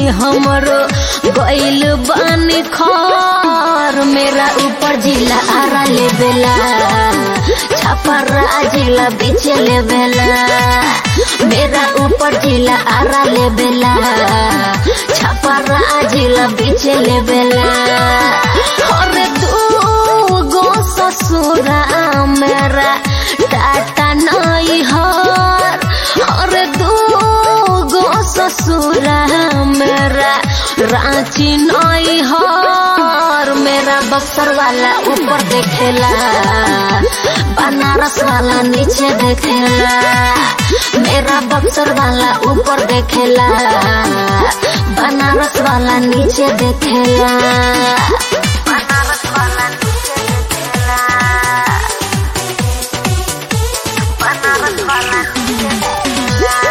हमरो गइल बानी खर मेरा ऊपर जिला आरा लेबेला छापरा जिला बेचे लेबेला मेरा ऊपर जिला आरा लेबेला छापरा जिला बेचे लेबेला और दू गो ससुरा मेरा टाटा नहीं हर और दू गो ससुरा मेरा रांची नहीं हर मेरा बक्सर वाला ऊपर देखेला बनारस वाला नीचे देखेला मेरा बक्सर वाला ऊपर देखेला बनारस वाला नीचे देखेला बनारस वाला नीचे देखेला बनारस वाला नीचे देखेला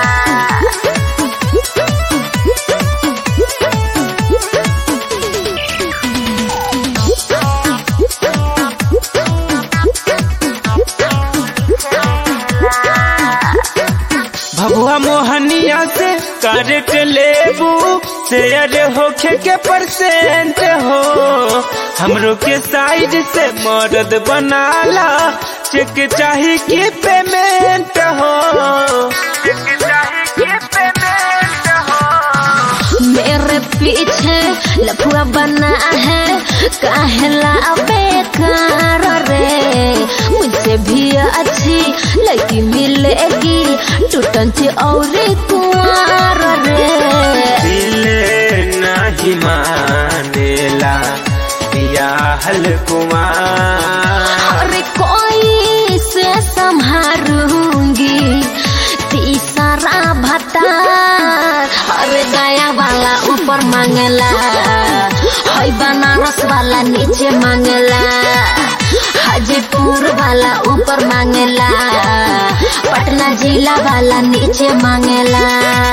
भगवा मोहनिया से करट लेबू शेयर होखे के परसेंट हो हमरो के साइड से मर्द बनाला चेक चाही की पेमेंट हो चेक चाही की पेमेंट हो मेरे पीछे लफुआ बना है काहेला बेकार रे मुझसे भी अच्छी लड़की मिलेगी टूटन से और कुआर रे दिल नहीं मानेला या हल कुमार अरे कोई से संभारूंगी तीसरा भत्ता अरे दया वाला ऊपर मांगला हई बनारस वाला नीचे मांगला हाजीपुर वाला ऊपर मांगला पटना जिला वाला नीचे मांगला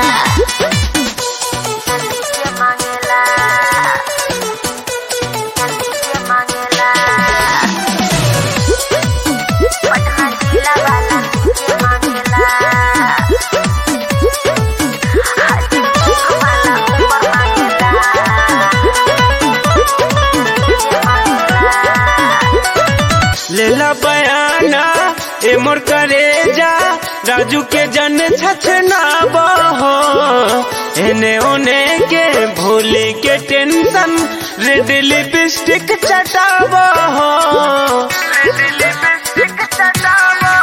नीचे मांगला नीचे मांगला पटना जिला वाला नीचे मांगला हाजीपुर वाला ऊपर मांगला नीचे मांगला लेला बयाना ए मोर करे जा राजू के जन छछना बहो एने ओने के भोले के टेंशन रेड लिपस्टिक चटाबो रेड लिपस्टिक चटाबो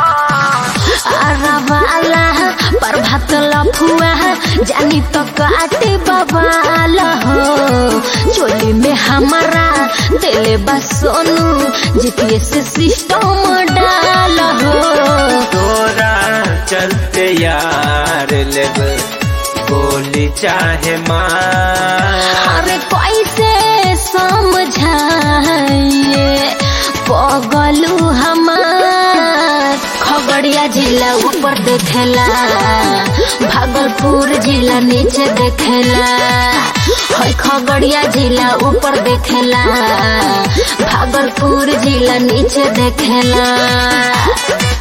अरवाला प्रभात लफुआ जानी तो काटे बवाला हो चोली में हमारा दिले बस सोनू जीपीएस सिस्टम डाल हो तोरा चलते यार लेब गोली चाहे मार अरे कैसे समझाइए पगलू हमार खगड़िया जिला ऊपर देखेला भागलपुर जिला नीचे देखेला हई खगड़िया जिला ऊपर देखेला भागलपुर जिला नीचे देखेला